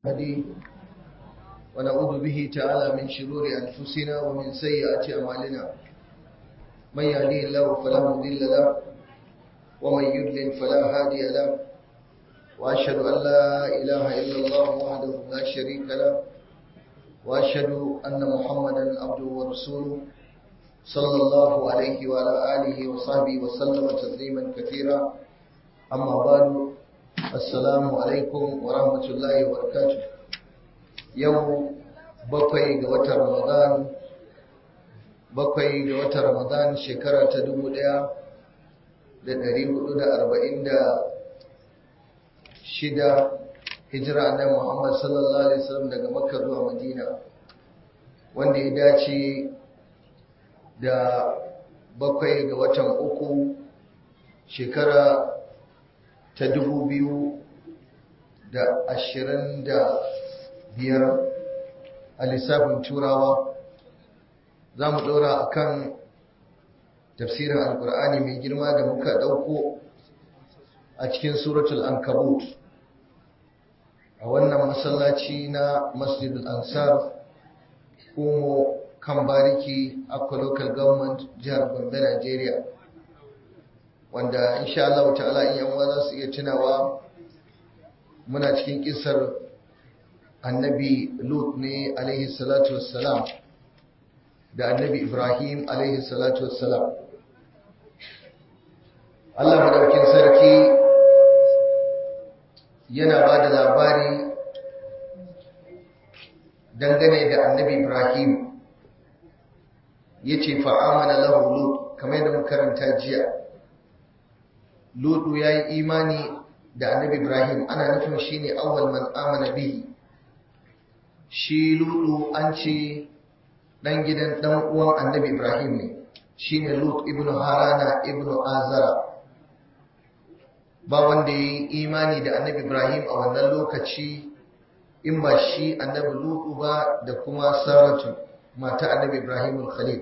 هدي ونعوذ به تعالى من شرور أنفسنا ومن سيئات أعمالنا من يهديه الله فلا مضل له ومن يضلل فلا هادي له وأشهد أن لا إله إلا الله وحده لا شريك له وأشهد أن محمدا عبده ورسوله صلى الله عليه وعلى آله وصحبه وسلم تسليما كثيرا أما بعد السلام عليكم ورحمة الله وبركاته يوم bakwai ga watan Ramadan bakwai ga watan Ramadan shekara ta dubu ɗaya da ɗari hudu da arba'in da shida hijira annabi Muhammad sallallahu alaihi wasallam daga Makka zuwa Madina wanda ya dace da bakwai ga watan uku shekara ta dubu biyu da ashirin da biyar a lissafin turawa za mu ɗora a kan tafsirin alkur'ani mai girma da muka ɗauko a cikin suratul ankabut a wannan masallaci na masjidul ansar kuma kan bariki akwa local government jihar gombe nigeria wanda insha Allah ta'ala in yan za su iya tunawa muna cikin kisar annabi lut ne alaihi salatu wassalam da annabi ibrahim alaihi salatu wassalam Allah madaukin sarki yana ba da labari dangane da annabi ibrahim ya ce fa'amana lahu lut kamar yadda makaranta jiya lutu ya yi imani da annabi ibrahim ana nufin shi ne awwal man amana bihi shi lutu an ce ɗan gidan ɗan uwan annabi ibrahim ne shi ne lut ibn harana ibn azara ba wanda ya yi imani da annabi ibrahim a wannan lokaci in ba shi annabi lutu ba da kuma saratu mata annabi ibrahim khalil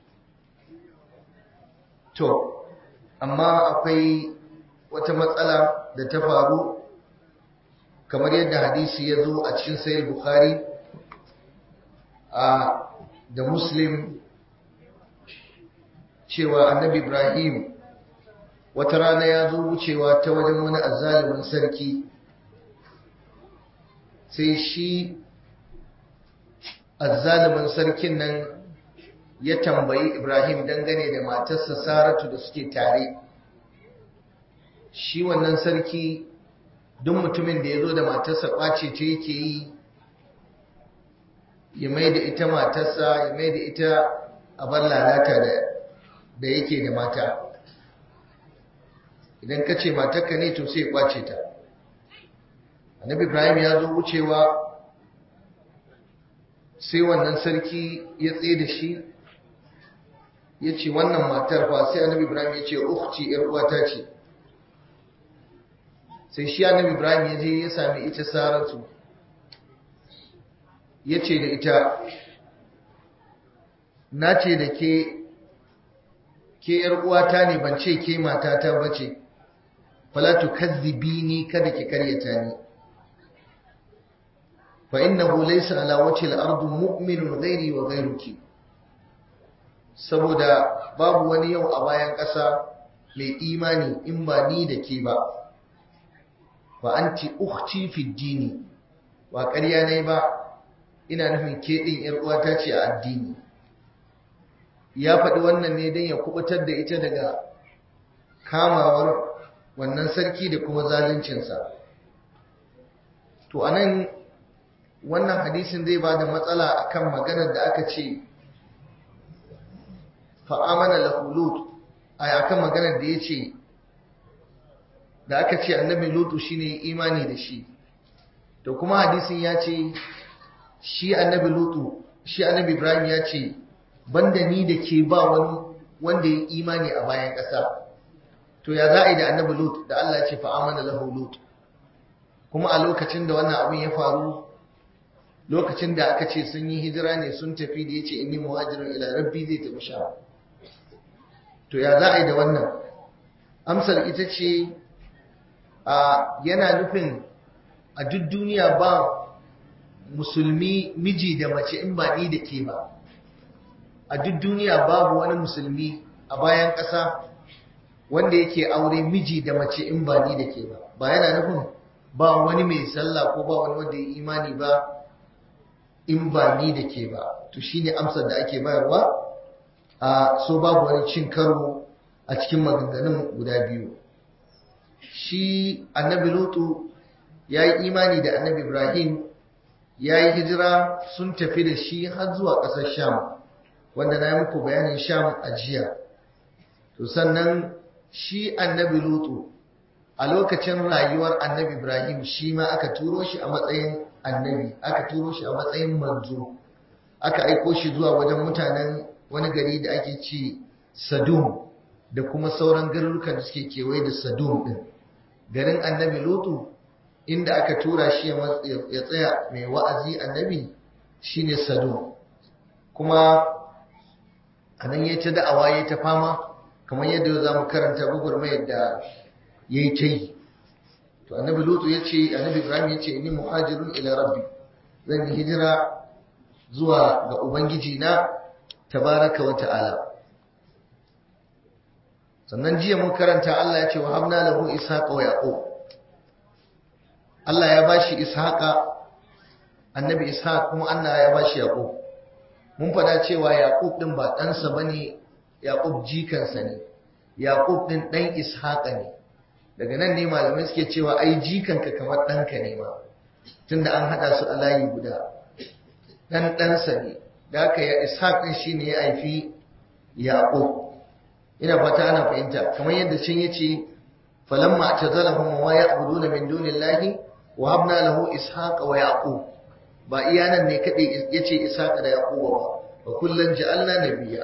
to amma akwai wata matsala da ta faru kamar yadda hadisi ya zo a cikin sayar bukhari a da muslim cewa annabi ibrahim wata rana ya zo wucewa ta wajen wani azalimin sarki sai shi azzalimin sarkin nan ya tambayi ibrahim dangane da matarsa saratu da suke tare shi wannan sarki duk mutumin da ya zo da matarsa ƙwace ta yake yi ya mai da ita matarsa ya mai da ita a bar lalata da yake da mata idan ka ce matarka ne to sai ya ƙwace ta annabi ibrahim ya zo wucewa sai wannan sarki ya tsaye da shi ya ce wannan matar fa sai annabi ibrahim ya ce ukhti yar uwata ce sai shi annabi ibrahim ya je ya sami ita saratu ya ce da ita na ce da ke ke yar uwata ne ban ce ke matata ba ce falatu kazzibini kada ki karyata ni fa innahu laysa ala wajhi al-ardi mu'minun ghairi wa ghairuki saboda babu wani yau a bayan ƙasa mai imani in ba ni da ke ba fa anti ukhti fi dini ba ƙarya ne ba ina nufin ke din yar uwata ce a addini ya faɗi wannan ne don ya kubutar da ita daga kamawar wannan sarki da kuma zaluncinsa to anan wannan hadisin zai ba da matsala akan maganar da aka ce fa'amana lahulut a akan maganar da ya ce da aka ce annabi lutu shine imani da shi to kuma hadisin ya ce shi annabi lutu shi annabi ibrahim ya ce banda ni da ke ba wani wanda ya imani a bayan ƙasa to ya za a yi da annabi lutu da Allah ya ce fa'amana lahu lutu kuma a lokacin da wannan abin ya faru lokacin da aka ce sun yi hijira ne sun tafi da ya ce inni muhajirun ila rabbi zai tafi sha to ya za a yi da wannan amsar ita ce a yana nufin a duk duniya ba musulmi miji da mace in ba ni da ke ba a duk duniya babu wani musulmi a bayan ƙasa wanda yake aure miji da mace in ba ni da ke ba ba yana nufin ba wani mai sallah ko ba wani wanda ya imani ba in ba ni da ke ba to shine amsar da ake bayarwa a so babu wani cin karo a cikin maganganun guda biyu shi annabi lutu ya yi imani da annabi ibrahim ya yi hijira sun tafi da shi har zuwa ƙasar sham wanda na yi muku bayanin sham a jiya to sannan shi annabi lutu a lokacin rayuwar annabi ibrahim shi ma aka turo shi a matsayin annabi aka turo shi a matsayin manzo aka aiko shi zuwa wajen mutanen wani gari da ake ce sadum da kuma sauran garurukan da suke kewaye da sadum din garin annabi lutu inda aka tura shi ya tsaya mai wa'azi annabi shine sadum kuma a nan ya ta da'awa ya ta fama kamar yadda za mu karanta gugurmayar da ya yi ta yi to annabi lutu ya ce annabi ibrahim ya ce ni muhajirun ila rabbi zan yi hijira zuwa ga ubangiji na tabaraka wa ta'ala sannan jiya mun karanta Allah ya ce wa habna lahu ishaqa wa yaqub Allah ya bashi ishaqa annabi ishaq kuma Allah ya bashi yaqub mun fada cewa yaqub din ba ɗansa bane yaqub jikansa ne yaqub din dan ishaqa ne daga nan ne malamai suke cewa ai jikanka kamar ɗanka ne ma tunda an haɗa su a layi guda ɗan ɗansa ne da haka ya ishaq ɗin shi ne ya haifi yaƙo ina fata ana fahimta kamar yadda can ya ce falamma ta zalahun wa ya abudu na min dunin lahi wa habna lahu ishaq wa yaƙo ba iya nan ne kaɗai ya ce ishaq da yaƙo ba ba kullum ja'alna nabiya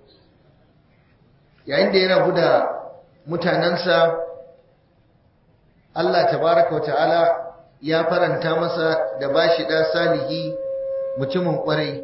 yayin da yana guda mutanensa Allah tabaraka wa ta'ala ya faranta masa da bashi ɗa salihi mutumin ƙwarai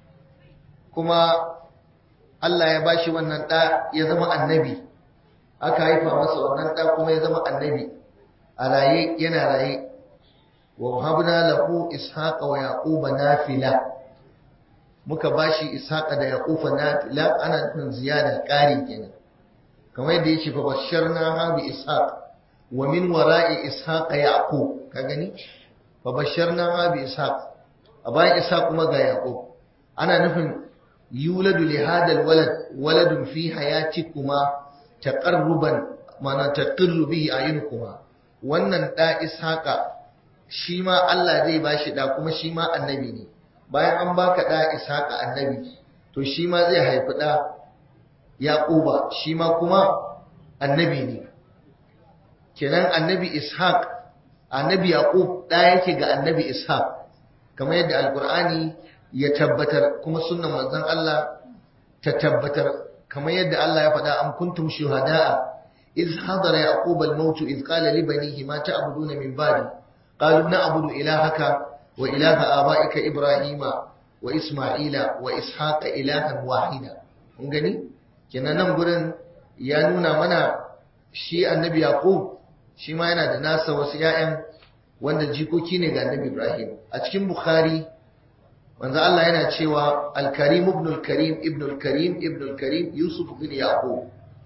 kuma Allah ya bashi wannan ɗa ya zama annabi aka haifa masa wannan ɗa kuma ya zama annabi a raye yana raye wa habna lahu ishaqa wa yaquba nafila muka bashi ishaqa da yaquba nafila ana nufin ziyada ƙari kenan kamar yadda yake fa basharna ha bi ishaq wa min wara'i ishaq yaqub ka gani fa basharna ha bi ishaq a bayan ishaq kuma ga yaqub ana nufin yuladu li hadal walad waladun fi hayatikuma taqarruban mana taqirru bihi ayunukuma wannan da ishaqa shi ma Allah zai bashi da kuma shi ma annabi ne bayan an baka da ishaqa annabi to shi ma zai haifi da yaquba shi ma kuma annabi ne kenan annabi ishaq annabi yaqub da yake ga annabi ishaq kamar yadda alqur'ani ya tabbatar kuma sunnan manzon Allah ta tabbatar kamar yadda Allah ya faɗa am kuntum shuhada'a iz hadara yaqub al-maut iz qala li banihi ma ta'buduna min ba'di qalu na'budu ilahaka wa ilaha aba'ika ibrahima wa isma'ila wa ishaqa ilahan wahida kun gani kenan nan gurin ya nuna mana shi annabi yaqub shi ma yana da nasa wasu ƴaƴan wanda jikoki ne ga annabi ibrahim a cikin bukhari manzo Allah yana cewa al-karim ibn al-karim ibn al-karim ibn al-karim yusuf bin yaqub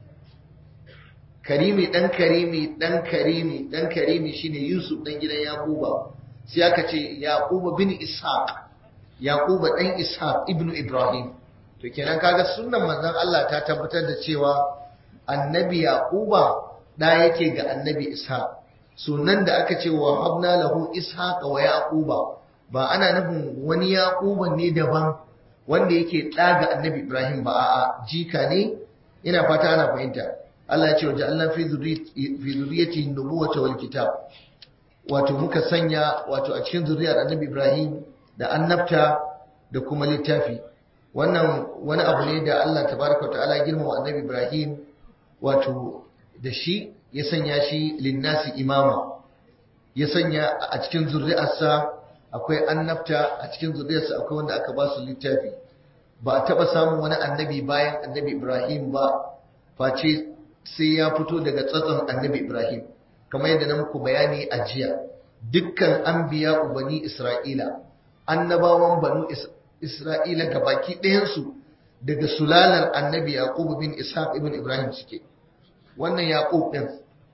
karimi dan karimi dan karimi dan karimi shine yusuf dan gidan yaquba sai aka ce yaquba bin ishaq yaquba dan ishaq ibn ibrahim to kenan kaga sunnan manzon Allah ta tabbatar da cewa annabi yaquba da yake ga annabi ishaq sunan da aka ce wa habna lahu ishaqa wa yaquba ba ana nufin wani yaquban ne daban wanda yake ɗaga annabi ibrahim ba a'a jika ne ina fata ana fahimta Allah ya ce waje Allah fi zuriyati nubuwata wal kitab wato muka sanya wato a cikin zuriyar annabi ibrahim da annabta da kuma littafi wannan wani abu ne da Allah tabaraka ta'ala girmama annabi ibrahim wato da shi ya sanya shi linnasi imama ya sanya a cikin zuriyarsa akwai annabta a cikin zuriyarsa akwai wanda aka ba su littafi ba a taɓa samun wani annabi bayan annabi ibrahim ba face sai ya fito daga tsatson annabi ibrahim kamar yadda na muku bayani a jiya dukkan anbiya ubani isra'ila annabawan banu Isra'ila ga baki ɗayansu daga sulalar annabi Yaqub bin Ishaq ibn Ibrahim suke wannan Yaqub ɗin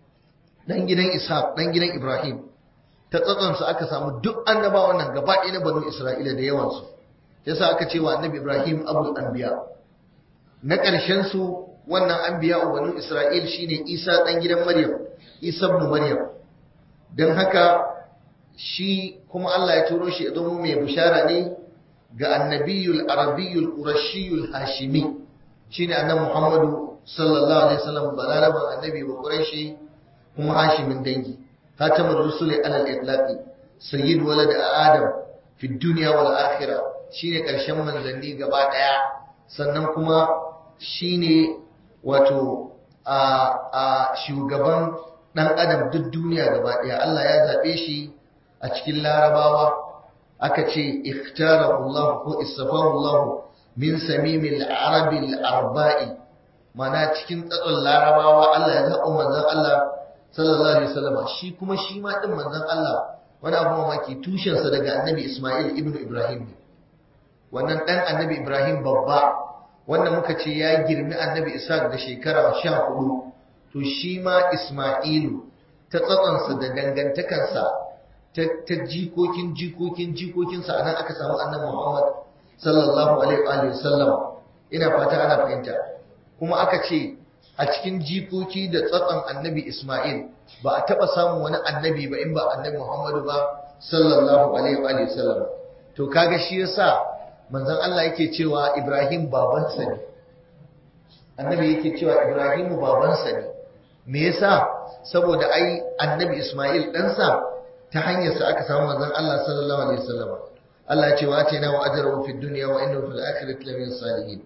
ɗan gidan Ishaq ɗan gidan Ibrahim ta tsatsansu aka samu duk annabawan nan gaba ɗaya na banu Isra'ila da yawansu yasa aka ce wa annabi Ibrahim abul anbiya na ƙarshen su wannan anbiya banu Isra'il shine Isa ɗan gidan Maryam Isa ibn Maryam dan haka shi kuma Allah ya turo shi ya zama mai bishara ne ga annabiyul arabiyyul qurashiyul hashimi shine annabi Muhammadu sallallahu alaihi wasallam balaraban annabi wa qurashi kuma hashimin dangi khatamur rusuli alal itlaqi sayyid walad adam fi dunya wal akhirah shine karshen manzanni gaba daya sannan kuma shine wato a a shugaban dan adam duk duniya gaba daya Allah ya zabe shi a cikin larabawa aka ce ikhtarahu Allah ko istafahu Allah min samimil arabil arba'i mana cikin tsatson larabawa Allah ya zaɓo manzon Allah sallallahu alaihi wasallam shi kuma shi ma din manzon Allah wani abu mamaki tushensa daga annabi Ismail ibn Ibrahim ne wannan dan annabi Ibrahim babba wanda muka ce ya girmi annabi Isa da shekara 14 to shi ma Ismailu ta tsatsonsa da dangantakansa ta jikokin jikokin jikokinsa anan aka samu annabi Muhammad sallallahu alaihi wa sallam ina fata ana fahimta kuma aka ce a cikin jikoki da tsatson annabi Ismail ba a taba samun wani annabi ba in ba annabi Muhammadu ba sallallahu alaihi wa sallam to kaga shi yasa manzon Allah yake cewa Ibrahim babansa ne annabi yake cewa Ibrahim babansa ne me yasa saboda ai annabi Ismail ɗansa ta hanyarsa aka samu manzon Allah sallallahu alaihi wasallam Allah ya ce wa atina wa ajrahu fid dunya wa innahu fil akhirati lamin salihin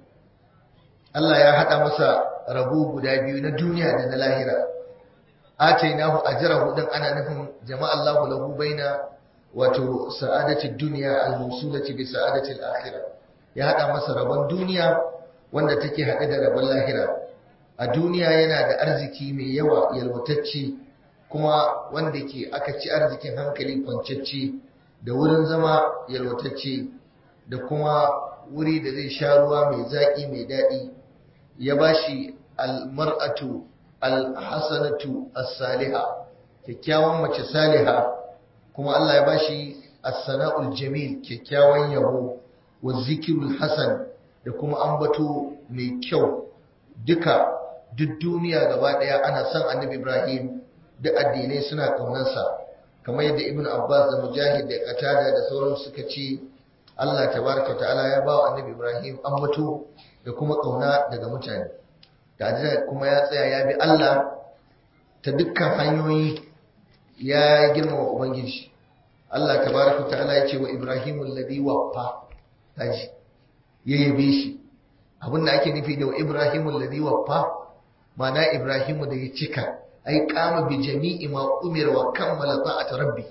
Allah ya hada masa rabo guda biyu na duniya da na lahira atainahu ajrahu din ana nufin jama'a Allahu lahu baina wato sa'adati dunya al-mawsulati bi sa'adati al-akhirah ya hada masa rabon duniya wanda take hade da rabon lahira a duniya yana da arziki mai yawa yalwatacce kuma wanda ke aka ci arzikin hankali kwancacce da wurin zama yalwatacce da kuma wuri da zai sha ruwa mai zaƙi mai daɗi ya ba shi almar'atu alhassanatu as-saliha kyakkyawan mace saliha kuma Allah ya ba shi as-sana'ul jamil kyakkyawan yabo wa zikirul hasan da kuma ambato mai kyau duka duk duniya gaba ɗaya ana son annabi Ibrahim da addinai suna ƙaunarsa kamar yadda ibn abbas da mujahid da qatada da sauran suka ce Allah tabaraka ta'ala ya bawa annabi ibrahim ambato da kuma ƙauna daga mutane da kuma ya tsaya ya bi Allah ta dukkan hanyoyi ya girmama ubangiji Allah tabaraka ta'ala ya ce wa ibrahim alladhi waffa taji ya yabe shi abinda ake nufi da wa ibrahim alladhi waffa ma'ana ibrahim da ya cika ai kama bi jami'i ma umira wa kammala ta'at rabbih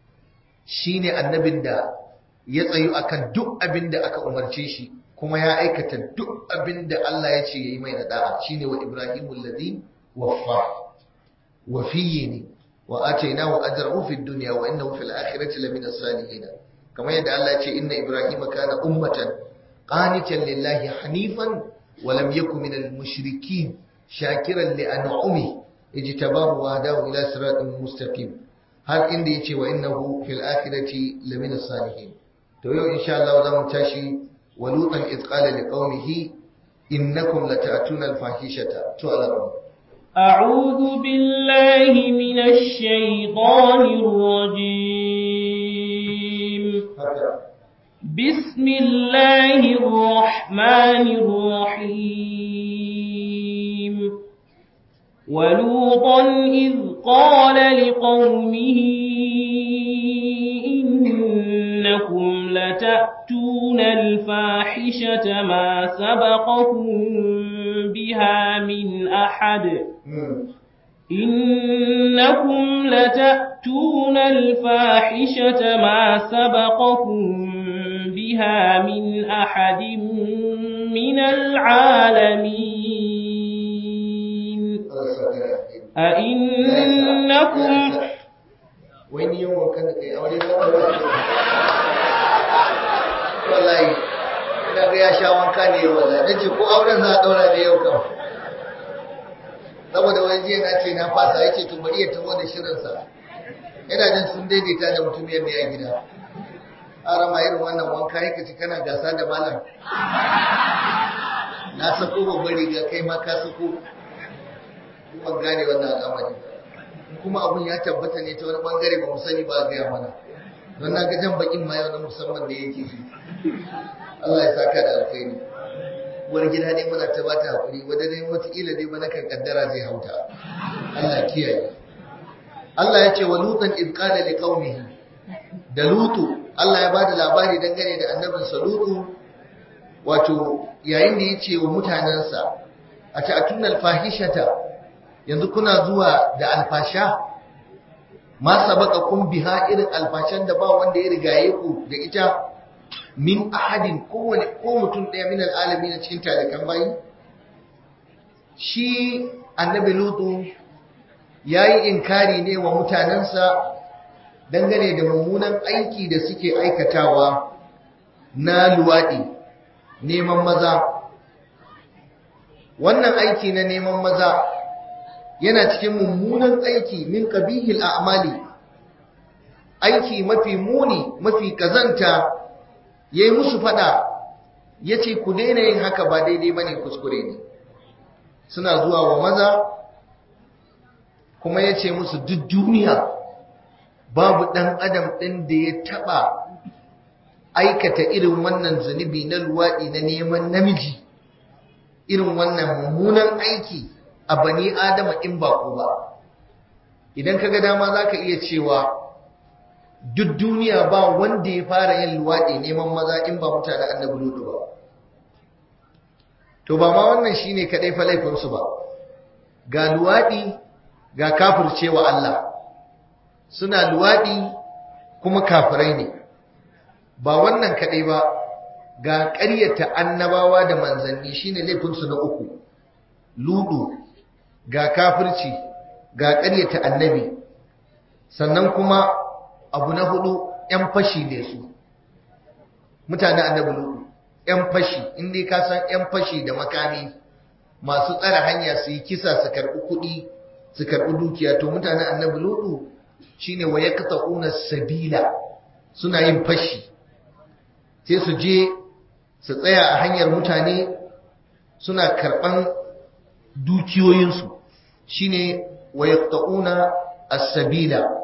shine annabin da ya tsayu akan duk abin da aka umarce shi kuma ya aikata duk abin da Allah ya ce yayi mai da'a shine wa ibrahimul ladhi waffa wafiyyi wa atainahu ajrahu fid dunya wa innahu fil akhirati lamina salihin kamar yadda Allah ya ce inna ibrahima kana ummatan qanitan lillahi hanifan wa lam yakun minal mushrikin shakiran li an'amihi اجتباه وهداه إلى صراط مستقيم هل إندي يتي وإنه في الآخرة لمن الصالحين تو إن شاء الله زم تاشي ولوطا إذ قال لقومه إنكم لتأتون الفاحشة تعلمون أعوذ بالله من الشيطان الرجيم بسم الله الرحمن الرحيم ولوطا إذ قال لقومه إنكم لتأتون الفاحشة ما سبقكم بها من أحد إنكم لتأتون الفاحشة ما سبقكم بها من أحد من العالمين أئنكم wani yawan kan da kai aure ya sha wanka ne yau wallahi nace ko auren za a daura ne yau kam saboda wani jiya na ce na fasa yace to bari ya taho da shirin sa yana jin sun daidaita da mutum yadda ya gida ara ma irin wannan wanka yake ci kana gasa da malam na sako babbar riga kai ma ka sako ban gane wannan al'amari kuma abun ya tabbata ne ta wani bangare ba mu sani ba ga mana don na ga jan bakin ma yau na musamman da yake shi Allah ya saka da alkhairi wani gida ne muna ta bata hakuri wanda dai wataƙila dai ba kan kaddara zai hauta Allah kiyaye Allah ya ce wa lutan iz qala li qaumihi da lutu Allah ya bada labari dangane da annabinsa lutu wato yayin da yace wa mutanansa a ta'atuna alfahishata yanzu kuna zuwa da alfasha ma sabaqakum biha irin alfashan da ba wanda ya rigaye ku da ita min ahadin kowane ko mutum ɗaya min al'alami na cikin talakan bayi shi annabi lutu ya yi inkari ne wa mutanensa dangane da mummunan aiki da suke aikatawa na luwaɗi neman maza wannan aiki na neman maza yana cikin mummunan aiki min ƙabihil a'mali aiki mafi muni mafi kazanta ya yi musu fada ya ce ku daina yin haka ba daidai ba ne kuskure ne suna zuwa wa maza kuma ya ce musu duk duniya babu ɗan adam ɗin da ya taɓa aikata irin wannan zunubi na luwaɗi na neman namiji irin wannan mummunan aiki a bani adama in ba ku ba idan ka ga dama za ka iya cewa duk duniya ba wanda ya fara yin luwaɗi neman maza in ba mutane annabi lutu ba to ba ma wannan shine kadai fa laifinsu ba ga luwaɗi ga kafircewa Allah suna luwaɗi kuma kafirai ne ba wannan kadai ba ga ƙaryata annabawa da manzanni shine laifinsu na uku ludu ga kafirci ga ƙaryata annabi sannan kuma abu na hudu ‘yan fashi ne su mutane annabi lutu ‘yan fashi inda ka san ‘yan fashi da makami masu tsara hanya su yi kisa su karɓi kuɗi su karɓi dukiya to mutane annabi lutu shine wa yaqta'una sabila suna yin fashi sai su je su tsaya a hanyar mutane suna karɓan dukiyoyinsu shine wa yaqta'una as-sabila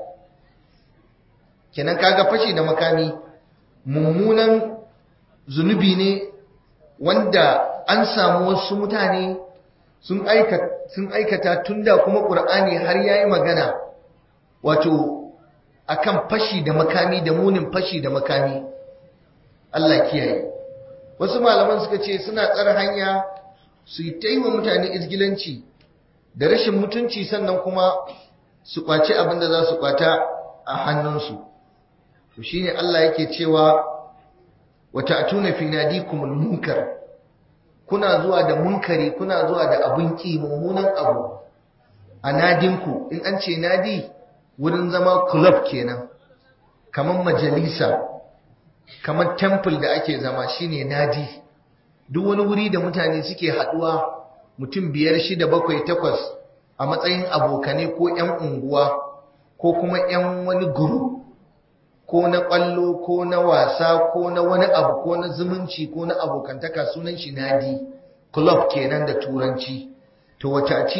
kenan kaga fashi da makami mummunan zunubi ne wanda an samu wasu mutane sun aikata sun aikata tunda kuma Qur'ani har yayi magana wato akan fashi da makami da munin fashi da makami Allah kiyaye wasu malaman suka ce suna tsara hanya su yi taiwa mutane izgilanci da rashin mutunci sannan kuma su kwaci abin da za su kwata a hannunsu to shine Allah yake cewa wata atuna fi nadikumul munkar kuna zuwa da munkari kuna zuwa da abin ki mummunan abu a nadinku in an ce nadi wurin zama club kenan kamar majalisa kamar temple da ake zama shine nadi duk wani wuri da mutane suke haduwa mutum biyar shida bakwai takwas a matsayin abokane ko 'yan unguwa ko kuma 'yan wani guru ko na ƙwallo ko na wasa ko na wani abu ko na zumunci ko na abokantaka sunan shi nadi club kenan da turanci to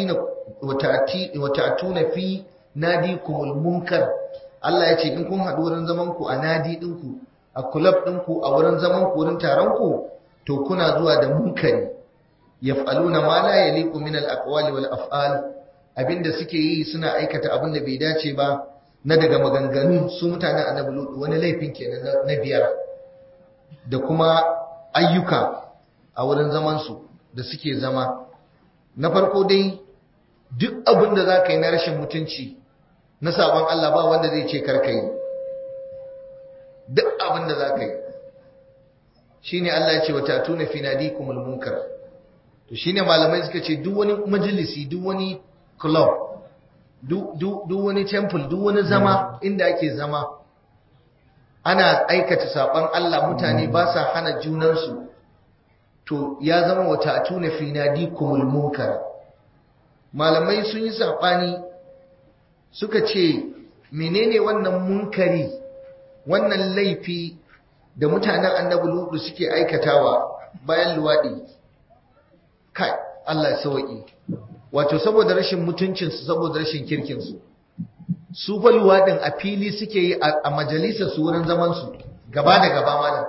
wata tuna fi nadi kumul munkar Allah ya ce in kun haɗu wurin zaman ku a nadi ɗinku a club ɗinku a wurin zaman ku wurin taron ku to kuna zuwa da munkari yaf'aluna ma la yaliqu min al-aqwali wal af'al abinda suke yi suna aikata abin da bai dace ba na daga maganganu su mutanen annabi lutu wani laifin kenan na biyar da kuma ayyuka a wurin zaman su da suke zama na farko dai duk abin da za ka yi na rashin mutunci na sabon Allah ba wanda zai ce karka yi duk abin da za ka yi shi ne Allah ya ce wata tuna fi nadikumul munkar to shi ne malamai suka ce duk wani majalisi duk wani club duk wani temple duk wani zama inda ake zama ana aikata saɓon Allah mutane ba sa hana junansu to ya zama wata atuna fi nadikumul munkar malamai sun yi sabani suka ce menene wannan munkari wannan laifi da mutanen annabi lutu suke aikatawa bayan luwadi kai Allah ya sauki wato saboda rashin mutuncinsu saboda rashin kirkinsu su fa luwadin a fili suke yi a majalisar su wurin zaman su gaba da gaba malam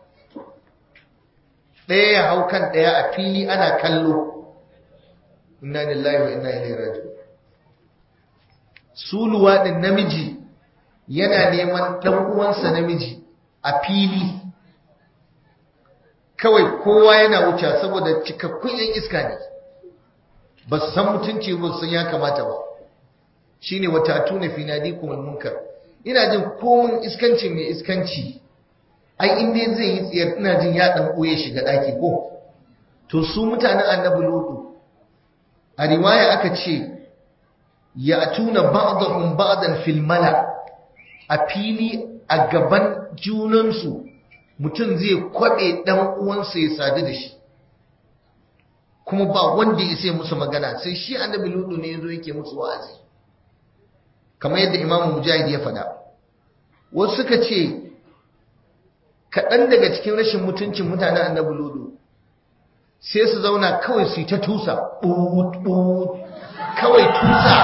ɗaya ya hau kan ɗaya a fili ana kallo inna lillahi wa inna ilaihi raji'un su luwadin namiji yana neman ɗan uwansa namiji a fili kawai kowa yana wuce saboda cikakkun yan iska ne ba su san mutunci ba sun ya kamata ba shine wata tuna fi nadikum munkar ina jin komun iskanci mai iskanci ai in dai zai yi tsiyar ina jin ya dan boye shiga daki ko to su mutanen annabi lutu a riwaya aka ce ya tuna ba'dhum ba'dan fil mala a fili a gaban junansu mutum zai kwabe dan uwansa ya sadu da shi kuma ba wanda ya sai musu magana sai shi annabi lutu ne yazo yake musu wa'azi kamar yadda imamu mujahid ya faɗa wasu suka ce kaɗan daga cikin rashin mutuncin mutanen annabi lutu sai su zauna kawai su yi ta tusa kawai tusa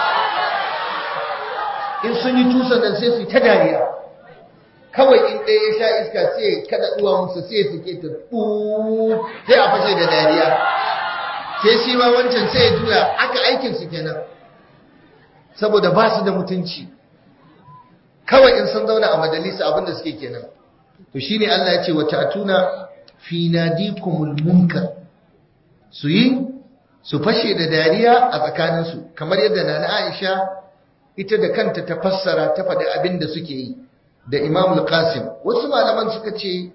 in sun yi tusa nan sai su yi ta dariya kawai in ɗaya ya sha iska sai kada ɗuwa musu sai su ke ta sai a fashe da dariya sai shi ma wancan sai ya juya aka aikinsu kenan saboda ba su da mutunci kawai in sun zauna a majalisa abinda suke kenan to shine Allah ya ce wa ta'tuna fi nadikumul munkar su yi su fashe da dariya a tsakaninsu kamar yadda nana Aisha ita da kanta ta fassara ta faɗi abin da suke yi da Imam al-Qasim wasu malaman suka ce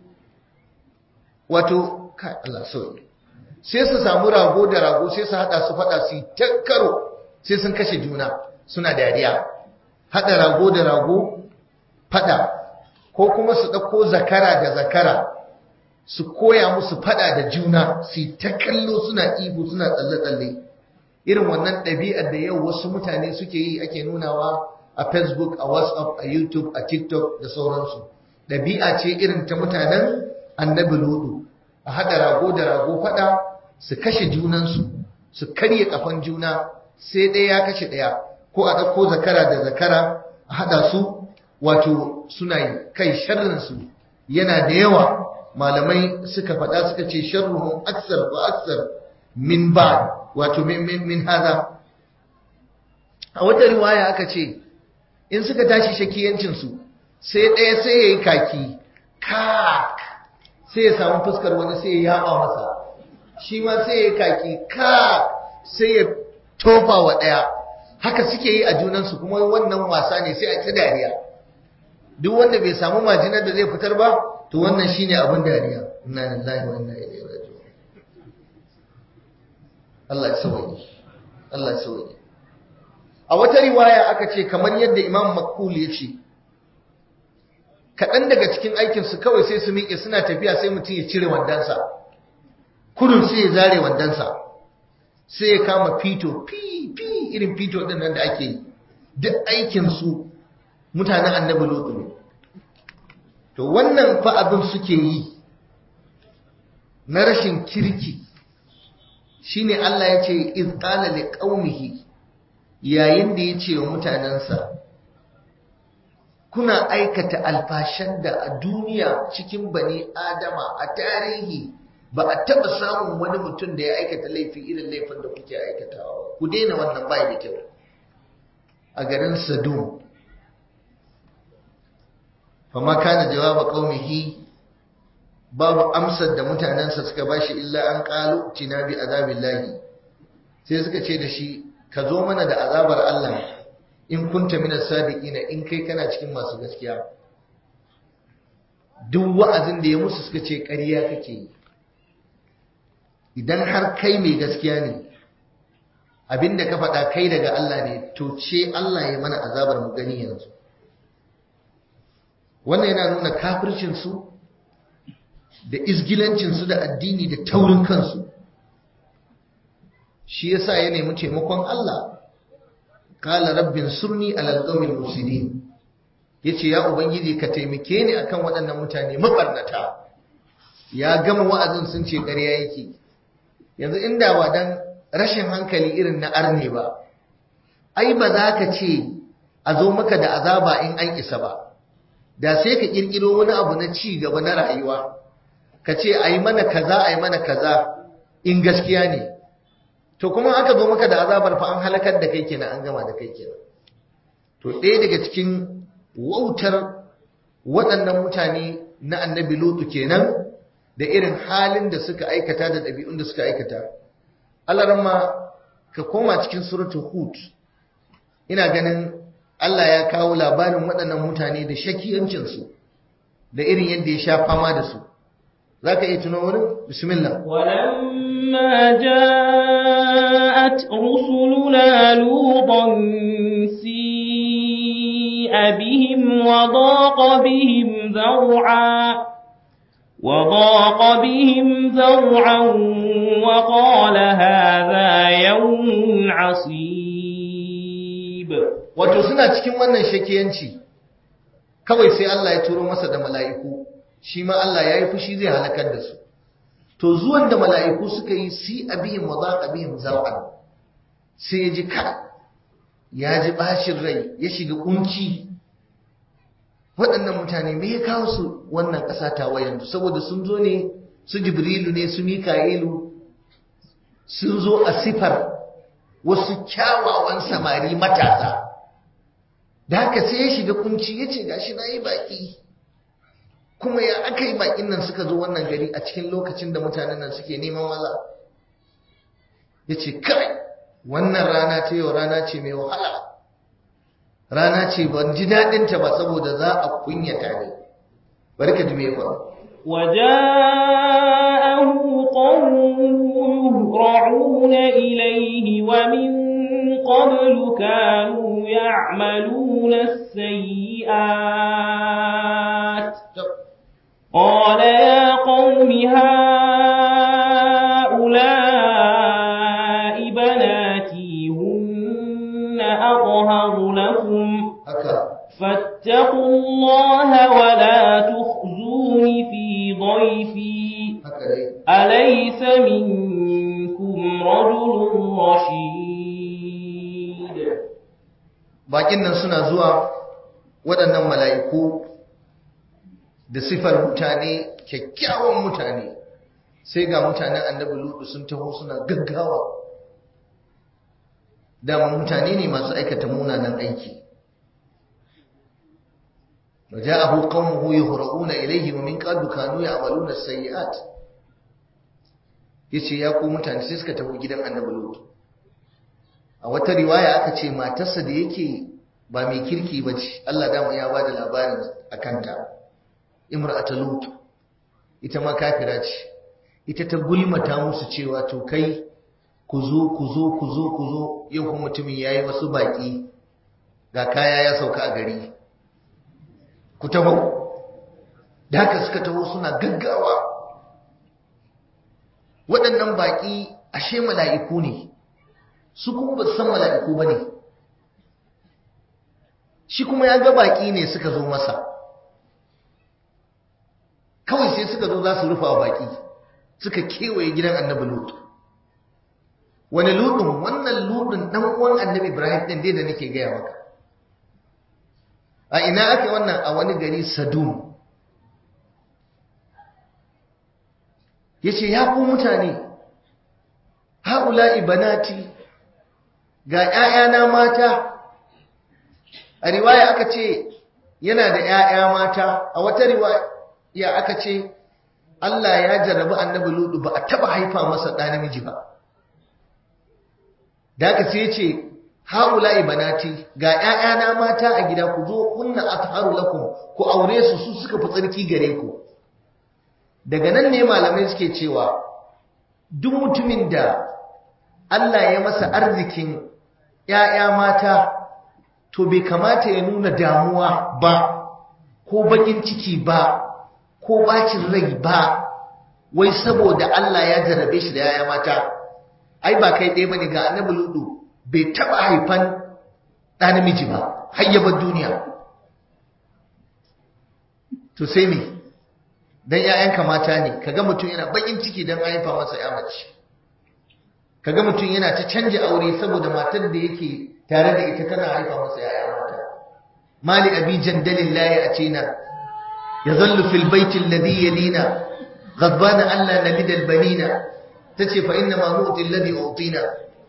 wato kai Allah sauki sai su samu rago da rago sai su hada su faɗa su ta karo sai sun kashe juna suna dariya hada rago da rago fada ko kuma su ɗauko zakara da zakara su koya musu fada da juna su ta kallo suna ihu suna tsalle-tsalle irin wannan ɗabi'ar da yau wasu mutane suke yi ake nunawa a facebook a whatsapp a youtube a tiktok da sauransu ɗabi'a ce irin ta mutanen annabi ludu a haɗa rago da rago fada su kashe junansu su karye kafan juna sai ɗaya ya kashe ɗaya ko a ɗauko zakara da zakara a haɗa su wato suna yi kai sharrinsu yana da yawa malamai suka faɗa suka ce sharruhum aksar wa aksar min ba wato min min min hada a wata riwaya aka ce in suka tashi shakiyancin su sai ɗaya sai yayi kaki ka sai ya samu fuskar wani sai ya yaba masa shi ma sai yayi kaki ka sai ya tofa wa ɗaya haka suke yi a junansu kuma wannan wasa ne sai a ta dariya duk wanda bai samu majinar da zai fitar ba to wannan shine abin dariya inna lillahi wa inna ilaihi raji'un Allah ya sauke Allah ya sauke a wata riwaya aka ce kamar yadda Imam Makhul ya ce kaɗan daga cikin aikin su kawai sai su miƙe suna tafiya sai mutum ya cire wandansa kudun sai ya zare wandansa sai ya kama fito fi fi irin fito din nan da ake yi duk aikin su mutanen annabi lutu ne to wannan fa abin suke yi na rashin kirki shine Allah ya ce iz qala li qaumihi yayin da ya ce wa mutanensa kuna aikata alfashan da a duniya cikin bani adama a tarihi ba a taɓa samun wani mutum da ya aikata laifi irin laifin da kuke aikatawa ku daina wannan bai da kyau a garin sadum fama kana jawaba qaumihi babu amsar da mutanensa suka bashi illa an qalu tina bi azabillahi sai suka ce da shi ka zo mana da azabar Allah in kunta minas sadiqina in kai kana cikin masu gaskiya duk wa'azin da ya musu suka ce ƙarya kake yi idan har kai mai gaskiya ne abinda ka faɗa kai daga Allah ne to ce Allah ya mana azabar mu gani yanzu wannan yana nuna kafircin su da izgilancinsu da addini da taurin kansu shi yasa ya nemi taimakon Allah qala rabbin surni alal qawmil mufsidin yace ya ubangiji ka taimake ni akan waɗannan mutane mabarnata ya gama wa'azin sun ce ƙarya yake yanzu inda ba dan rashin hankali irin na arne ba ai ba za ka ce a zo maka da azaba in an isa ba da sai ka kirkiro wani abu na ci gaba na rayuwa ka ce a yi mana kaza a yi mana kaza in gaskiya ne to kuma aka zo maka da azabar fa an halakar da kai kenan an gama da kai kenan to ɗaya daga cikin wautar waɗannan mutane na annabi lutu kenan da irin halin da suka aikata da ɗabi'un da suka aikata Allah ramma ka koma cikin suratul hud ina ganin Allah ya kawo labarin waɗannan mutane da shakiyancinsu da irin yadda ya sha fama da su za ka iya tuno wurin bismillah ولما جاءت رسلنا لوطا سيء بهم وضاق بهم ذرعا وضاق بهم ذرعا وقال هذا يوم عصيب wato suna cikin wannan shakiyanci kawai sai Allah ya turo masa da mala'iku shi ma Allah ya yi fushi zai halakar da su to zuwan da mala'iku suka yi si abihim wa zaqa bihim zar'an sai ya ji ka ya ji bashin rai ya shiga kunci waɗannan mutane me ya kawo su wannan ƙasa ta yanzu saboda sun zo ne su jibrilu ne su mika'ilu sun zo a sifar wasu kyawawan samari matasa da haka sai ya shiga kunci ya ce gashi na yi baƙi kuma ya aka yi baƙin nan suka zo wannan gari a cikin lokacin da mutanen nan suke neman maza ya ce kai wannan rana ta yau rana ce mai wahala rana ce ban ji daɗinta ba saboda za a kunyata ne bari ka ji me faru وجاءه قومه يهرعون إليه ومن قبل كانوا يعملون السيئات قال يا قوم هؤلاء بناتي هن أطهر لكم فاتقوا الله ولا تخزون في ضيفي أليس منكم رجل رشيد bakin nan suna zuwa waɗannan mala'iku da sifar mutane kyakkyawan mutane sai ga mutanen annabi lutu sun taho suna gaggawa dama mutane ne masu aikata munanan aiki وجاءه قومه يهرؤون إليه ومن قبل كانوا يعملون السيئات yace ya ku mutane sai suka tafi gidan annabi lut a wata riwaya aka ce matarsa da yake ba mai kirki ba ce Allah dama ya bada labarin akan ta imra'atu lut ita ma kafira ce ita ta gulmata musu cewa to kai ku zo ku zo ku zo ku zo yau kuma mutumin yayi wasu baki ga kaya ya sauka a gari ku taho da haka suka taho suna gaggawa waɗannan baƙi ashe mala'iku ne su kuma ba san mala'iku ba ne shi kuma ya ga baƙi ne suka zo masa kawai sai suka zo za su rufa baƙi suka kewaye gidan annabi lut wani ludun wannan ludun ɗan uwan annabi ibrahim ɗin dai da nake gaya maka a ina ake wannan a wani gari sadum ya ce ya ku mutane haula ibanati ga ‘ya'yana mata a riwaya aka ce yana da ‘ya'ya mata a wata riwaya aka ce Allah ya jarrabi annabi ludu ba a taba haifa masa ɗa namiji ba da aka ce ce haula'i banati ga ƴaƴana mata a gida ku zo kunna atharu lakum ku aure su su suka fi tsarki gare ku daga nan ne malamai suke cewa duk mutumin da Allah ya masa arzikin ƴaƴa mata to bai kamata ya nuna damuwa ba ko bakin ciki ba ko bacin rai ba wai saboda Allah ya jarrabe shi da yaya mata ai ba kai ɗaya bane ga annabi ludu bai taɓa haifan ɗa namiji ba har ya bar duniya to sai me dan ƴaƴanka mata ne kaga mutum yana bakin ciki dan haifa masa ƴa mace kaga mutum yana ta canja aure saboda matar da yake tare da ita tana haifa masa ƴaƴa mata mali abi jandalin la ya'tina yazallu fil baiti alladhi yalina ghadbana alla nalida al banina tace fa inna ma nu'ti alladhi utina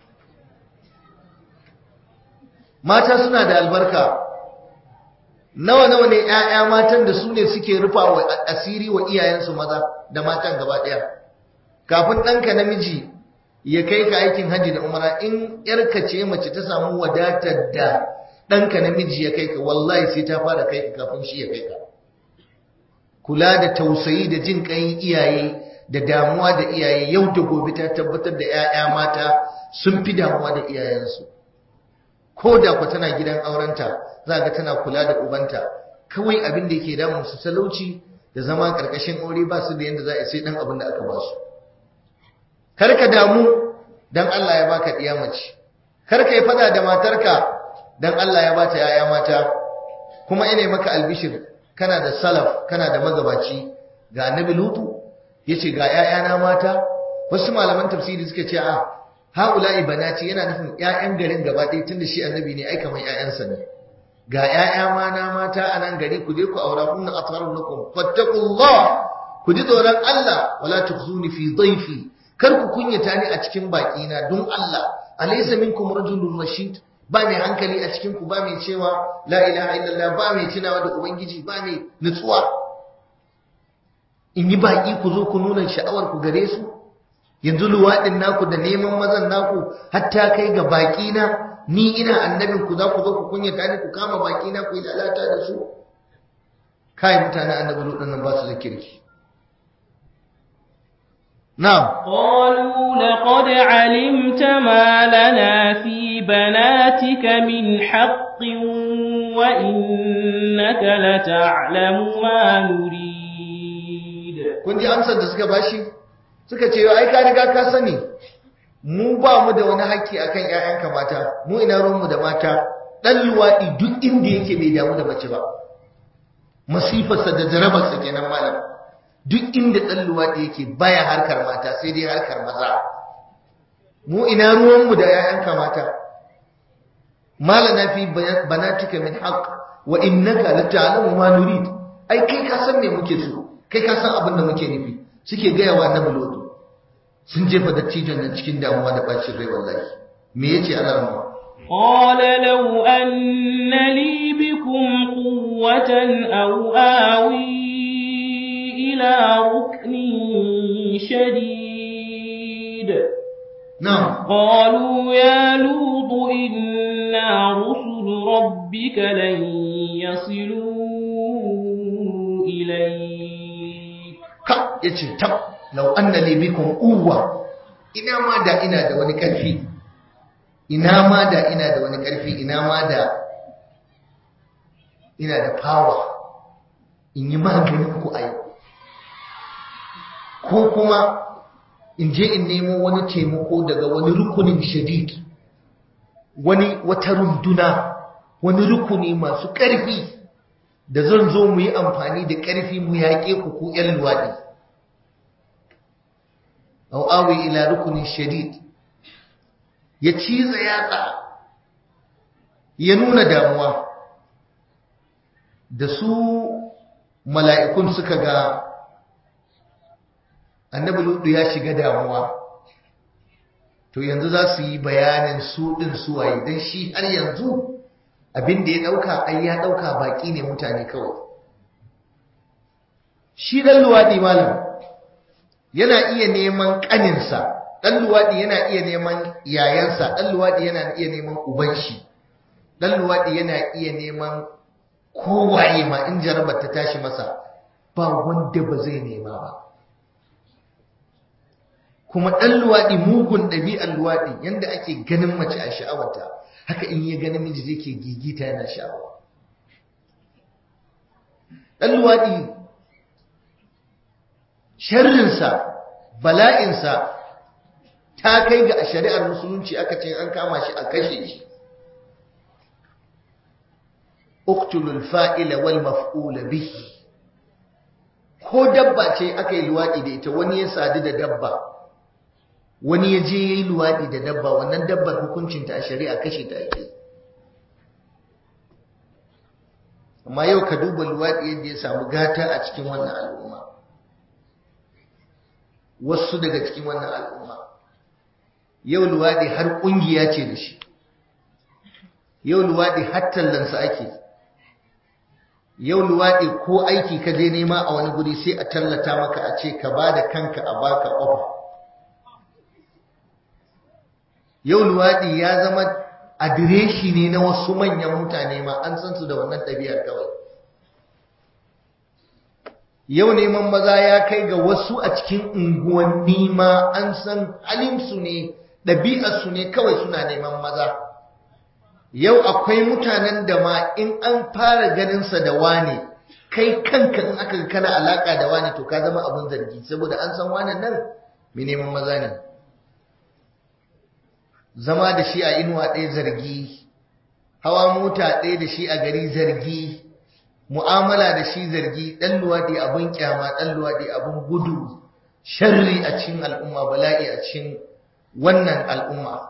mata suna da albarka nawa nawa ne ƴaƴa matan da su ne suke rufa wa asiri wa iyayensu maza da matan gaba ɗaya kafin ɗanka namiji ya kai ka aikin hajji da umara in yarka ce mace ta samu wadatar da ɗanka namiji ya kai ka wallahi sai ta fara kai ka kafin shi ya kai ka kula da tausayi da jin ƙayin iyaye da damuwa da iyaye yau da gobe ta tabbatar da 'ya'ya mata sun fi damuwa da iyayensu ko da ku tana gidan aurenta za ga tana kula da ubanta kawai abin da yake damun su talauci da zama ƙarƙashin aure ba su da yadda za a sai ɗan abin da aka ba su karka damu dan Allah ya baka diya mace karka yi fada da matarka dan Allah ya bata yaya mata kuma ina maka albishir kana da salaf kana da magabaci ga annabi lutu yace ga yayana mata wasu malaman tafsiri suka ce a haula'i banati yana nufin yayan garin gaba ɗaya tunda shi annabi ne ai kamar yayansa ne ga yaya mana mata a nan gari ku je ku aura kunna atharu lakum fattaqullah ku ji tsoron Allah wala tukhzuni fi dhayfi kar ku kunyata ni a cikin na don Allah alaysa minkum rajulun rashid ba mai hankali a cikin ku ba mai cewa la ilaha illallah ba mai tunawa da ubangiji ba mai nutsuwa in yi baki ku zo ku nuna sha'awar ku gare su yanzu luwaɗin naku da neman mazan naku hatta kai ga baki na ni ina annabin ku za ku zo ku kunyata ni ku kama baki na ku yi lalata da su kai mutane annabi ludin nan ba su da kirki نعم قالوا لقد علمت ما لنا في بناتك من حق وإنك لتعلم ما نريد kun ji amsar da suka bashi suka ce ai ka riga ka sani mu ba mu da wani haƙƙi akan ƴaƴanka mata mu ina ruwanmu da mata dan luwaɗi duk inda yake bai damu da mace ba masifarsa da jarabarsa kenan malam duk inda ɗan luwaɗi yake baya harkar mata sai dai harkar maza mu ina ruwanmu da ‘ya'yanka mata malana fi banatika min haqq wa innaka la ta'lamu ma nurid ai kai ka san me muke so kai ka san abin da muke nufi suke gaya wa annabi lodo sun jefa dattijon nan cikin damuwa da bacin rai wallahi me yace Allah rahma قال لو أن لي بكم قوة أو آوي إلى ركن شديد نعم قالوا يا لوط إنا رسل ربك لن يصلوا إليك ka yace tab law anna li bikum quwwa ina ma da ina da wani karfi ina ma da ina da wani karfi ina ma da ina da power in yi maganin ku a yau ko kuma in je in nemo wani taimako daga wani rukunin shadid wani wata runduna wani rukuni masu ƙarfi da zan zo mu yi amfani da ƙarfi mu yaƙe ku ku ‘yan luwaɗi au awi ila rukunin shadid ya ciza yatsa ya nuna damuwa da su mala'ikun suka ga annabi ludu ya shiga damuwa to yanzu za su yi bayanin su ɗin suwaye don shi har yanzu abin da ya ɗauka ai ya ɗauka baƙi ne mutane kawai shi ɗan luwaɗi malam yana iya neman ƙaninsa ɗan luwaɗi yana iya neman yayansa ɗan luwaɗi yana iya neman uban shi ɗan luwaɗi yana iya neman kowaye ma in jarabar ta tashi masa ba wanda ba zai nema ba kuma ɗan luwaɗi mugun ɗabi'ar luwaɗi yadda ake ganin mace a sha'awarta haka in ya ganin miji zai ke gigita yana sha'awa ɗan luwaɗi sharrinsa bala'insa ta kai ga a shari'ar musulunci aka ce an kama shi a kashe shi uktulul fa'ila wal maf'ula bihi ko dabba ce aka yi luwaɗi da ita wani ya sadu da dabba wani ya je ya yi luwaɗi da dabba wannan dabbar hukuncinta a shari'a kashe ta ake amma yau ka duba luwaɗi yadda ya samu gata a cikin wannan al'umma wasu daga cikin wannan al'umma yau luwaɗi har ƙungiya ce da shi yau luwaɗi har tallansa ake yau luwaɗi ko aiki ka je nema a wani guri sai a tallata maka a ce ka ba da kanka a baka ofa yau luwaɗi ya zama adireshi ne na wasu manyan mutane ma an san su da wannan ɗabi'ar kawai yau neman maza ya kai ga wasu a cikin unguwanni ma an san halinsu ne ɗabi'arsu ne kawai suna neman maza yau akwai mutanen da ma in an fara ganinsa da wane kai kanka in aka kana alaka da wane to ka zama abin zargi saboda an san wane nan mai neman maza ne zama da shi a inuwa ɗaya zargi hawa mota ɗaya da shi a gari zargi mu'amala da shi zargi ɗan luwaɗi abin kyama ɗan luwaɗi abin gudu sharri a cikin al'umma bala'i a cikin wannan al'umma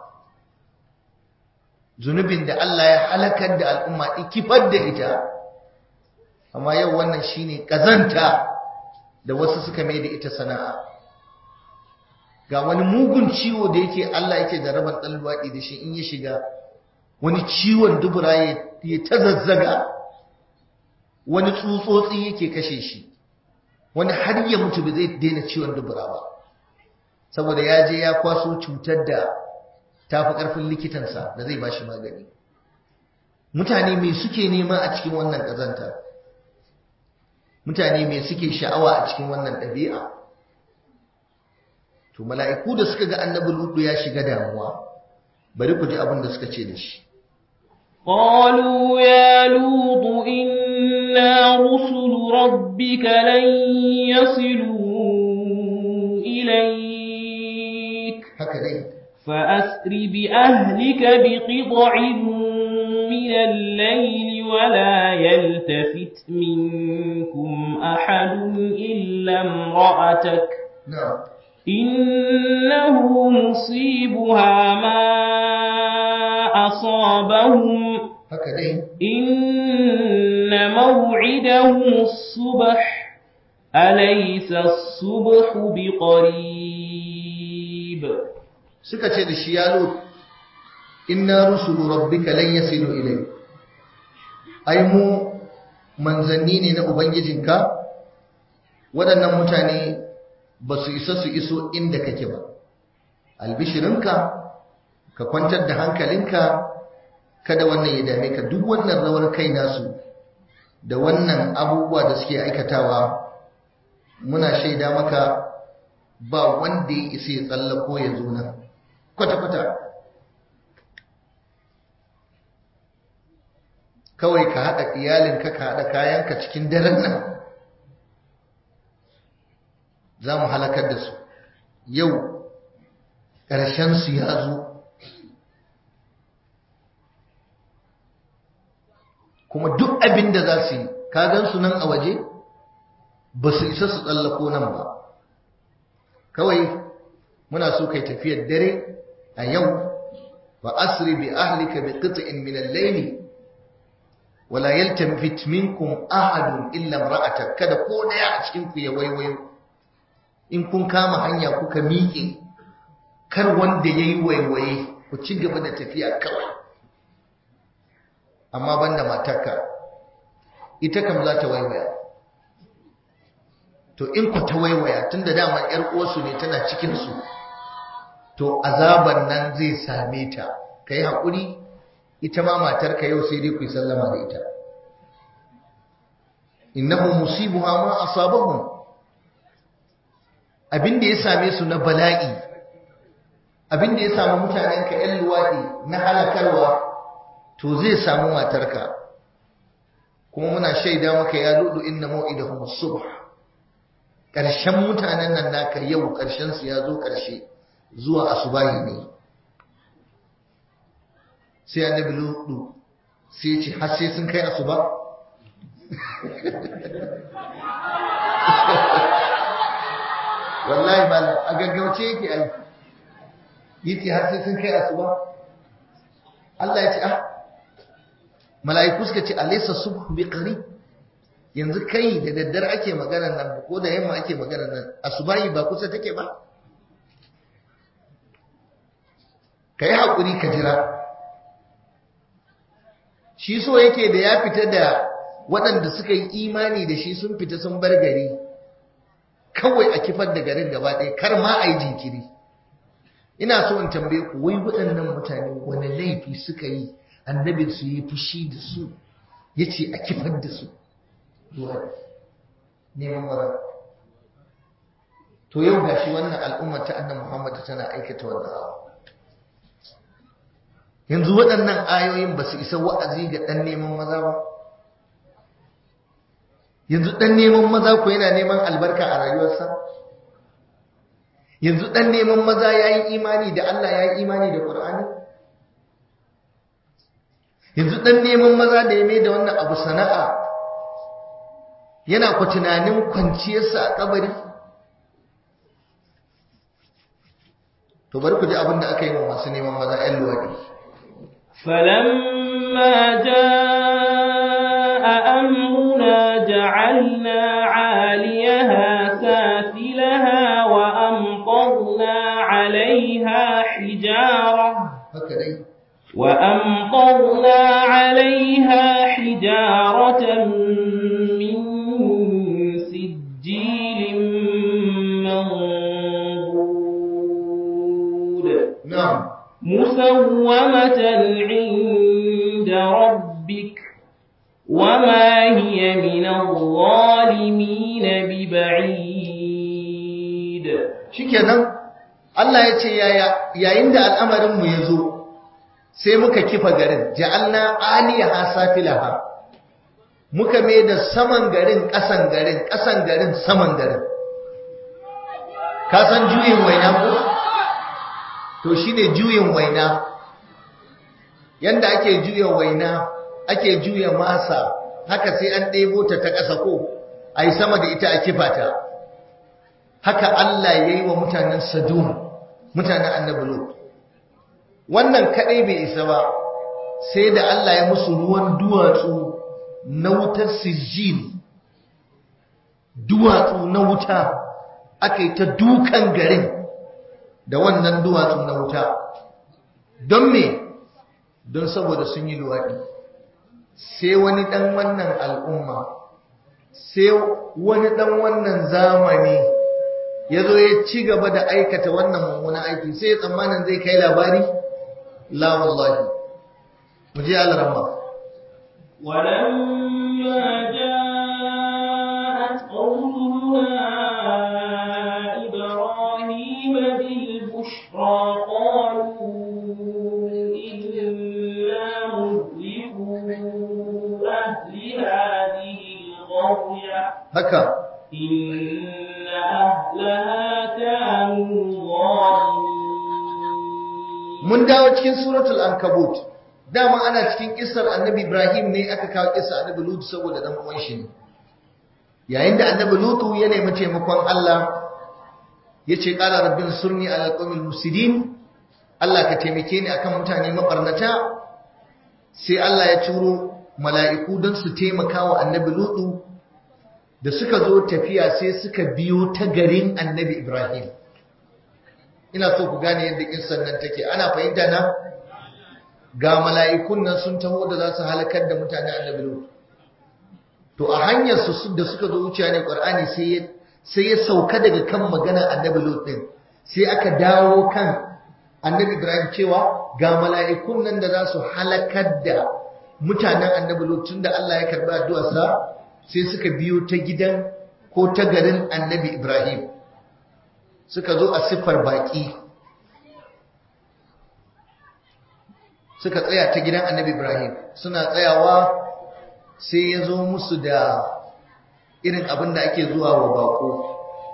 zunubin da Allah ya halakar da al'umma ikifar da ita amma yau wannan shine kazanta da wasu suka mai da ita sana'a ga wani mugun ciwo da yake Allah yake da rabar dan luwadi da shi in ya shiga wani ciwon dubura ya ta zazzaga wani tsutsotsi yake kashe shi wani har ya mutu ba zai daina ciwon dubura ba saboda ya je ya kwaso cutar da ta fi ƙarfin likitansa da zai ba shi magani mutane mai suke nema a cikin wannan ƙazanta mutane mai suke sha'awa a cikin wannan ɗabi'a to mala'iku da suka ga annabi ludu ya shiga damuwa bari ku ji abin da suka ce da shi قالوا يا لوط إنا رسل ربك لن يصلوا إليك haka dai فأسر بأهلك بقطع من الليل ولا يلتفت منكم أحد إلا امرأتك na'am إنه مصيبها ما أصابهم haka dai إن موعدهم الصبح أليس الصبح بقريب suka ce da shi ya lut inna rusulu rabbika lan yasilu ilayk ai mu manzanni ne na ubangijinka waɗannan mutane ba su isa su iso inda kake ba albishirinka ka kwantar da hankalinka kada wannan ya dame ka duk wannan rawar kai nasu da wannan abubuwa da suke aikatawa muna shaida maka ba wanda ya isa ya tsallako ya zo nan kwata-kwata kawai ka haɗa iyalinka ka haɗa kayanka cikin daren nan za mu halakar da su yau ƙarshensu ya zo kuma duk abin da za su yi ka su nan a waje ba su isa su tsallako nan ba kawai muna so kai tafiyar dare a yau wa asri bi ahlika bi qit'in min al-layl wa la yaltamit minkum ahadun illa imra'atak kada ko daya a cikin ku ya waiwayo in kun kama hanya kuka miƙe kar wanda yayi waiwaye ku ci gaba da tafiya kawai amma banda matarka ita kam za ta waiwaya to in ku ta waiwaya tunda dama yar uwarsu ne tana cikin su to azaban nan zai same ta kai hakuri ita ma matarka yau sai dai ku yi sallama da ita innahu musibuha ma asabahum abinda ya same su na bala'i abinda ya samu mutanen ka yan luwadi na halakarwa to zai samu matarka kuma muna shaida maka ya ludu inna mau'idahum as-subh ƙarshen mutanen nan naka yau ƙarshen su ya zo ƙarshe zuwa asubahi ne sai annabi lutu sai ya ce har sai sun kai asuba wallahi malam a gaggauce yake ai yace har sai sun kai asuba Allah ya ce ah mala'iku suka ce alaysa subhu biqarib yanzu kai da daddare ake magana nan ko da yamma ake magana nan asubahi ba kusa take ba kai hakuri ka jira shi so yake da ya fita da waɗanda suka yi imani da shi sun fita sun bar gari kawai a kifar da garin gaba ɗaya kar ma a yi jinkiri ina so in tambaye ku wai waɗannan mutane wani laifi suka yi annabin su yi fushi da su ya ce a kifar da su zuwa neman mara to yau gashi wannan al'ummar ta annan muhammad tana aikata wannan abu yanzu waɗannan ayoyin ba su isa wa'azi ga ɗan neman maza ba yanzu ɗan neman maza ko yana neman albarka a rayuwarsa yanzu ɗan neman maza ya yi imani da Allah ya yi imani da ƙur'ani yanzu ɗan neman maza da ya mai da wannan abu sana'a yana ku tunanin kwanciyarsa a kabari to bari ku ji abin da aka yi wa masu neman maza 'yan luwaɗi فلما جاء أمرنا جعلنا عاليها سافلها وأمطرنا عليها حجارة haka dai وأمطرنا عليها حجارة من سجيل منضود na'am مسومة عند ربك وما هي من الظالمين ببعيد shikenan Allah ya ce yayin da al'amarinmu ya zo sai muka kifa garin ja'alna aliyaha safilaha muka mai da saman garin ƙasan garin ƙasan garin saman garin ka san juyin waina ko to shine juyin waina yanda ake juya waina ake juya masa haka sai an ɗebo ta ta ƙasa ko a yi sama da ita a kifa ta haka Allah ya yi wa mutanen Sadum mutanen annabi Lut wannan kadai bai isa ba sai da Allah ya musu ruwan duwatsu na wutar sijil duwatsu na wuta aka yi ta dukan garin da wannan duwatsu na wuta don me don saboda sun yi luwaɗi sai wani ɗan wannan al'umma sai wani ɗan wannan zamani ya zo ya ci gaba da aikata wannan mummunan aiki sai ya tsammanin zai kai labari la wallahi mu je alramma ولما جاءت قومنا إبراهيم بالبشرى قالوا إنا مهلكوا أهل هذه القرية haka إن أهلها كانوا ظالمين mun dawo cikin suratul ankabut dama ana cikin kissar annabi ibrahim ne aka kawo kissar annabi lut saboda dan uwan shi ne yayin da annabi lutu ya nemi taimakon Allah yace qala rabbin surni ala qawmil mufsidin Allah ka taimake ni akan mutane mabarnata sai Allah ya turo mala'iku don su taimaka wa annabi lutu da suka zo tafiya sai suka biyo ta garin annabi ibrahim ina so ku gane yadda kissan nan take ana fahimta na ga mala'ikun nan sun taho da za su halakar da mutane annabi lut to a hanyar su da suka zo wuciya ne qur'ani sai ya sai ya sauka daga kan maganar annabi lut din sai aka dawo kan annabi ibrahim cewa ga mala'ikun nan da za su halakar da mutanen annabi lut tunda Allah ya karba addu'arsa sai suka biyo ta gidan ko ta garin annabi ibrahim suka zo a siffar baƙi suka tsaya ta gidan annabi ibrahim suna tsayawa sai ya zo musu da irin abin da ake zuwa wa baƙo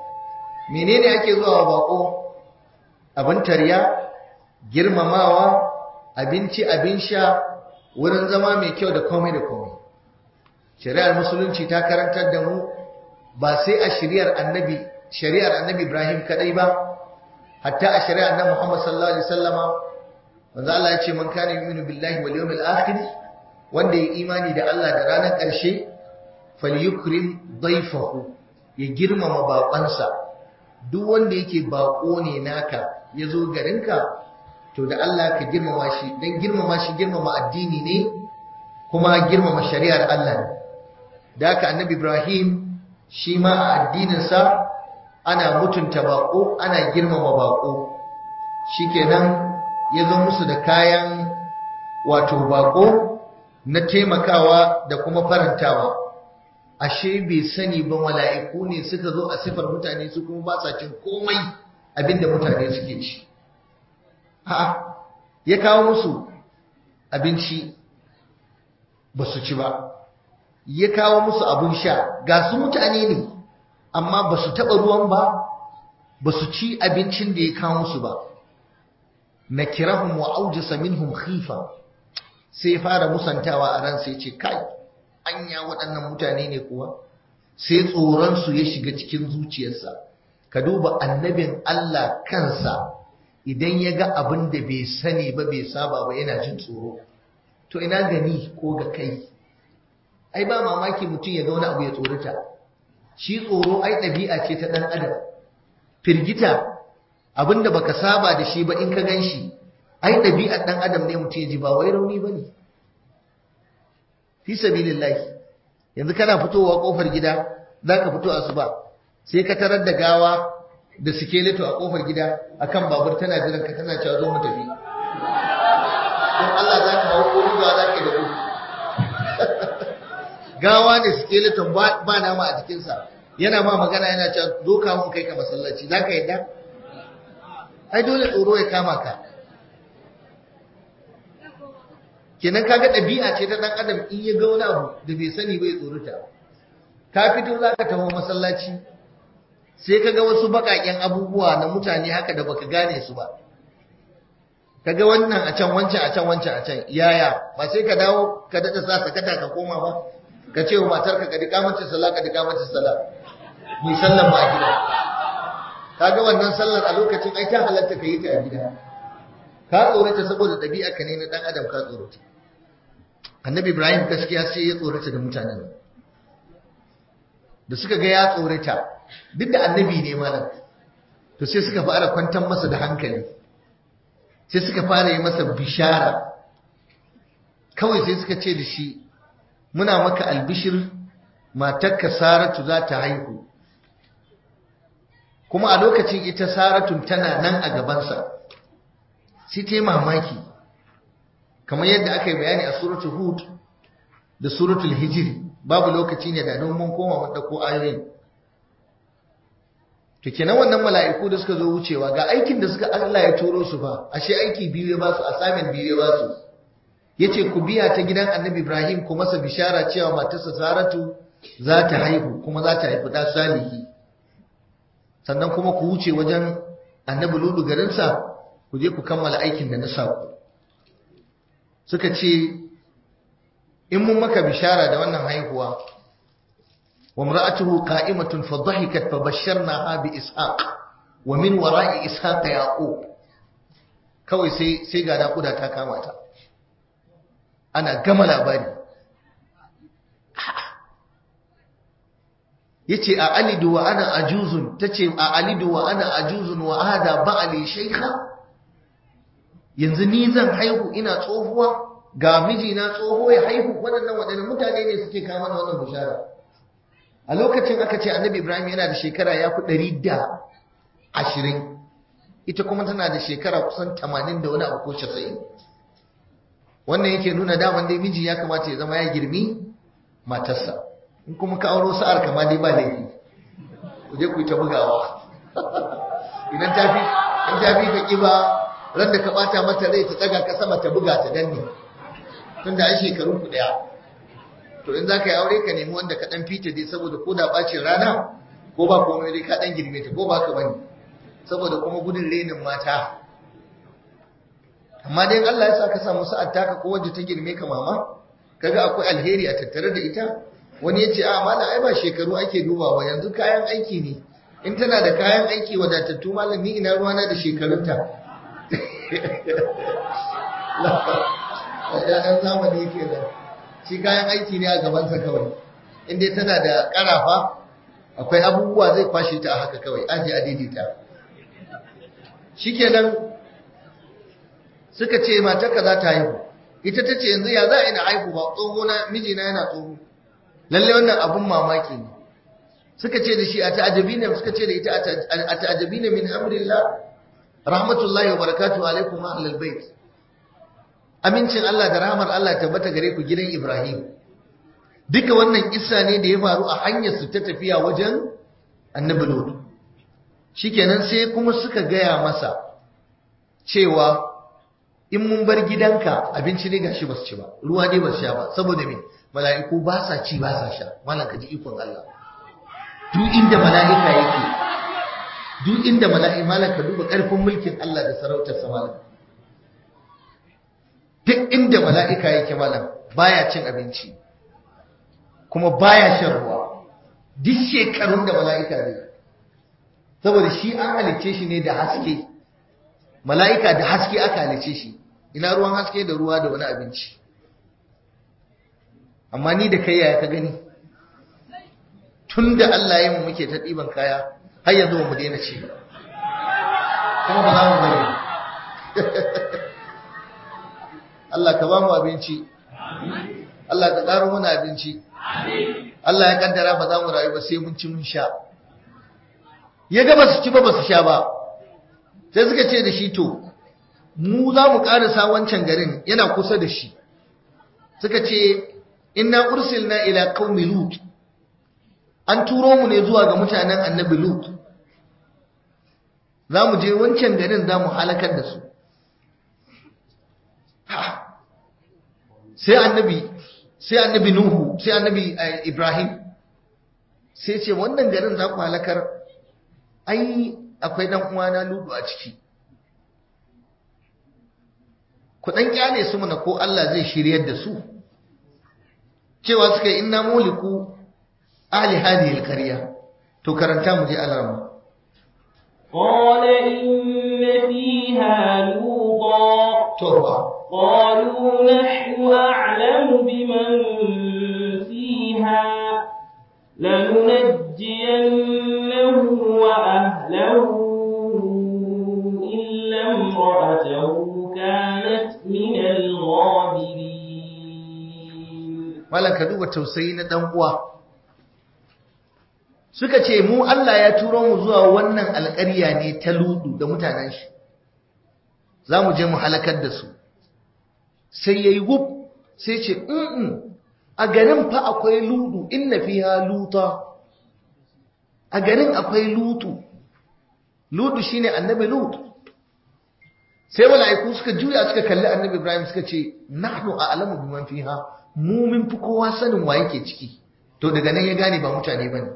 menene ake zuwa bako abin tarya girmamawa abinci abin sha wurin zama mai kyau da komai da komai shari'ar musulunci ta karantar da mu ba sai a shari'ar annabi shari'ar annabi Ibrahim kadai ba hatta a shari'ar annabi Muhammad sallallahu alaihi wasallama manzo Allah ya ce man kana yu'minu billahi wal yawmil akhir wanda ya imani da Allah da ranar ƙarshe falyukrim dayfahu ya girmama baƙonsa duk wanda yake baƙo ne naka ya zo garinka to da Allah ka girmama shi dan girmama shi girmama addini ne kuma girmama shari'ar Allah ne da haka annabi Ibrahim shi ma a addininsa ana mutunta baƙo ana girmama baƙo shikenan ya zo musu da kayan wato baƙo na taimakawa da kuma farantawa ashe bai sani ba mala'iku ne suka zo a sifar mutane su kuma ba sa cin komai abinda mutane suke ci ha ya kawo musu abinci ba su ci ba ya kawo musu abin sha ga su mutane ne amma ba su taɓa ruwan ba ba su ci abincin da ya kawo musu ba na kirahun wa aujasa minhum khifa sai fara musantawa a ran sai ce kai anya waɗannan mutane ne kuwa sai tsoronsu ya shiga cikin zuciyarsa ka duba annabin Allah kansa idan ya ga abin da bai sani ba bai saba ba yana jin tsoro to ina gani ko ga kai ai ba mamaki mutum ya ga wani abu ya tsorata shi tsoro ai ɗabi'a ce ta ɗan adam firgita abin da baka saba da shi ba in ka gan shi ai ɗabi'ar ɗan adam ne mutum ya ji ba wai rauni ba ne fi sabilillahi yanzu kana fitowa kofar gida zaka fito asuba sai ka tarar da gawa da skeleto a kofar gida akan babur tana jiran ka tana cewa zo mu tafi don Allah zaka hawo ko ruga zaka da gudu gawa da skeleton ba ba nama a jikin sa yana ma magana yana cewa zo ka mun kai ka masallaci zaka yadda ai dole tsoro ya kama ka kenan kaga ɗabi'a ce ta ɗan adam in ya ga wani abu da bai sani bai tsorata ka fito za ka taho masallaci sai ka ga wasu baƙaƙen abubuwa na mutane haka da baka gane su ba ka ga wannan a can wancan a can wancan a can yaya ba sai ka dawo ka daɗa sa sakata ka koma ba ka ce wa matarka ka dika mace sallah ka dika mace sallah mai sallan ma a gida ka ga wannan sallar a lokacin ai ta halatta ka yi ta a gida ka tsorata saboda ɗabi'a ka ne na ɗan adam ka tsorata annabi ibrahim gaskiya sai ya tsorata da mutanen da suka ga ya tsorata duk da annabi ne malam to sai suka fara kwantar masa da hankali sai suka fara yi masa bishara kawai sai suka ce da shi muna maka albishir matarka saratu za ta haihu kuma a lokacin ita saratun tana nan a gabansa sai ta yi mamaki kamar yadda aka yi bayani a suratul hud da suratul hijiri babu lokaci ne da don mun koma mun dauko ayoyin to kenan wannan mala'iku da suka zo wucewa ga aikin da suka Allah ya turo su fa ashe aiki biyu ya ba su assignment biyu ya ba su yace ku biya ta gidan Annabi Ibrahim ku masa bishara cewa matarsa Saratu za ta haihu kuma za ta haifi da salihi sannan kuma ku wuce wajen Annabi Lutu garinsa ku je ku kammala aikin da na sa ku suka ce in mun maka bishara da wannan haihuwa wa imra'atuhu qa'imatun fa dhahikat fa basharnaha bi ishaq wa min wara'i ishaq yaqub kawai sai sai ga nakuda ta kama ta ana gama labari yace a alidu wa ana ajuzun tace a alidu wa ana ajuzun wa hada ba'li shaykha yanzu ni zan haihu ina tsohuwa ga mijina tsoho ya haihu waɗannan waɗannan mutane ne suke kama da wannan bishara a lokacin aka ce annabi ibrahim yana da shekara ya fi ɗari da ashirin ita kuma tana da shekara kusan tamanin da wani abu ko casa'in wannan yake nuna daman dai miji ya kamata ya zama ya girmi matarsa in kuma ka auro sa'ar kama dai ba laifi ku je ku yi ta bugawa idan ta fi in ta fi ka ƙiba ran da ka bata mata rai ta tsaga ka sama ta buga ta danne tunda ai shekarun ku daya to in zaka yi aure ka nemi wanda ka dan fita dai saboda ko da bacin rana ko ba komai dai ka dan girme ta ko ba ka bane saboda kuma gudun renin mata amma dai Allah ya sa ka samu sa'ad taka ko wacce ta girme ka mama kaga akwai alheri a tattare da ita wani yace a mala ai ba shekaru ake dubawa yanzu kayan aiki ne in tana da kayan aiki wadatattu malam ni ina ruwana da shekarunta ɗan zamani yake da shi kayan aiki ne a gabansa kawai in dai tana da ƙarafa akwai abubuwa zai kwashe ta a haka kawai aji a daidaita shikenan suka ce matarka za ta haihu ita ta ce yanzu ya za a ina haihu ba tsoho na mijina yana tsoho lalle wannan abun mamaki ne suka ce da shi a ta'ajabi ne suka ce da ita a ta'ajabi ne min amrillah rahmatullahi wa barakatuhu alaikum ahlul bait amincin Allah da rahmar Allah tabbata gare ku gidan Ibrahim duka wannan kissa ne da ya faru a hanyar su ta tafiya wajen annabi Lut shikenan sai kuma suka gaya masa cewa in mun bar gidanka abinci ne gashi basu ci ba ruwa ne basu sha ba saboda me mala'iku ba sa ci ba sa sha malaka ji ikon Allah duk inda mala'ika yake duk inda mala'ika malaka duba karfin mulkin Allah da sarautar sa malaka duk inda mala'ika yake malam baya cin abinci kuma baya shan ruwa duk shekarun da mala'ika zai saboda shi an halicce shi ne da haske mala'ika da haske aka halicce shi ina ruwan haske da ruwa da wani abinci amma ni da kai yaya ka gani tun da Allah ya mu muke ta ɗiban kaya har yanzu mu daina ci kuma ba za mu bari Allah ka ba mu abinci Allah ka ƙaro mana abinci Allah ya kaddara ba za mu rayu ba sai mun ci mun sha ya ga ba su ci ba ba su sha ba sai suka ce da shi to mu za mu ƙarasa wancan garin yana kusa da shi suka ce inna ursilna ila qaumi lut an turo mu ne zuwa ga mutanen annabi lut za mu je wancan garin za mu halakar da su sai annabi sai annabi nuhu sai annabi ibrahim sai ce wannan garin za ku halakar ai akwai dan uwana ludu a ciki ku dan kyale su mana ko Allah zai shiryar da su cewa suka yi inna muliku ahli hadhihi alqarya to karanta mu je alarma قال إن فيها لوطا توبة قالوا نحن أعلم بمن فيها لننجينه وأهله إلا امرأته كانت من الغابرين malam ka duba tausayi na dan uwa suka ce mu Allah ya turo mu zuwa wannan alƙarya ne ta ludu da mutanen shi za mu je mu halakar da su sai yayi gub sai ce mm a garin fa akwai ludu inna fiha luta a garin akwai lutu lutu shine annabi lut sai mala'iku suka juya suka kalli annabi ibrahim suka ce nahnu a'lamu biman fiha mu min fi kowa sanin wa yake ciki to daga nan ya gane ba mutane bane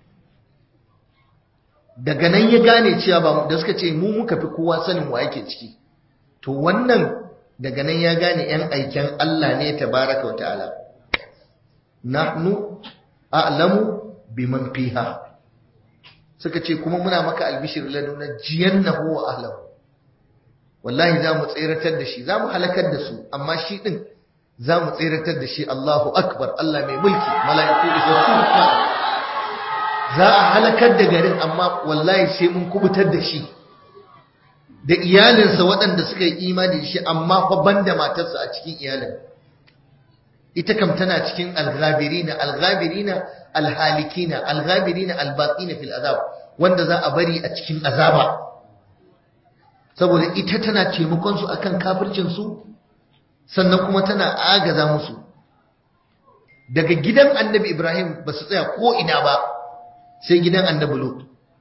daga nan ya gane cewa ba da suka ce mu muka fi kowa sanin wa yake ciki to wannan daga nan ya gane yan aiken Allah ne tabaraka wa ta'ala nahnu a'lamu biman fiha suka ce kuma muna maka albishir laduna jiyannahu wa ahlahu wallahi za mu tseratar da shi za mu halakar da su amma shi din za mu tseratar da shi Allahu akbar Allah mai mulki mala'iku isassu za a halakar da garin amma wallahi sai mun kubutar da shi da iyalinsa waɗanda suka yi imani da shi amma fa banda matarsa a cikin iyalin ita kam tana cikin alghabirina alghabirina alhalikina alghabirina albaqina fil azab wanda za a bari a cikin azaba saboda ita tana taimakon su akan kafircin su sannan kuma tana agaza musu daga gidan annabi Ibrahim ba su tsaya ko ina ba sai gidan annabi Lut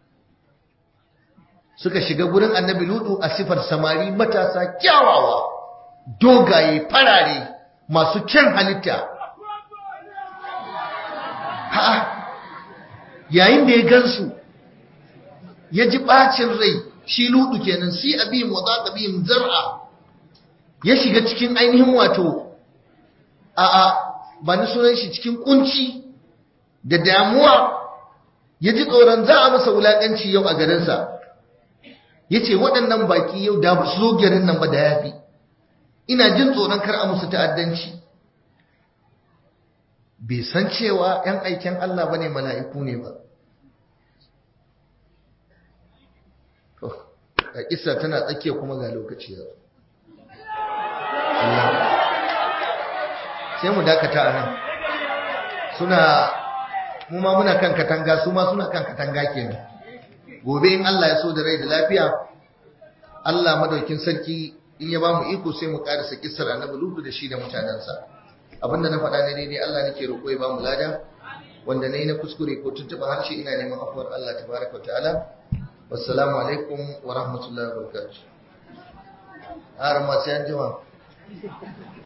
suka shiga gurin annabi Lutu a sifar samari matasa kyawawa dogaye farare masu kyan halitta ha yayin da ya gansu ya ji bacin rai shi ludu kenan si abihim wa zaqa bihim zar'a ya shiga cikin ainihin wato a a ba ni sunan shi cikin kunci da damuwa ya ji tsoron za a masa wulakanci yau a garinsa ya ce waɗannan baki yau da su zo garin nan ba da yafi ina jin tsoron kar a musu ta'addanci bai san cewa ‘yan aiken Allah ba ne mala'iku ne ba a kisa tana tsakiya kuma ga lokaci yau sai mu dakata a nan suna mu ma muna kan katanga su ma suna kan katanga kenan gobe in Allah ya so da rai da lafiya Allah madaukin sarki in ya ba mu iko sai mu karasa kissar annabi lutu da shi da mutanensa abinda na faɗa ne daidai Allah nake roƙo ya ba mu lada wanda nayi na kuskure ko tuntuɓa harshe ina neman afuwar Allah tabaraka wa ta'ala wassalamu alaikum wa rahmatullahi wa barakatuh har ma sai an jima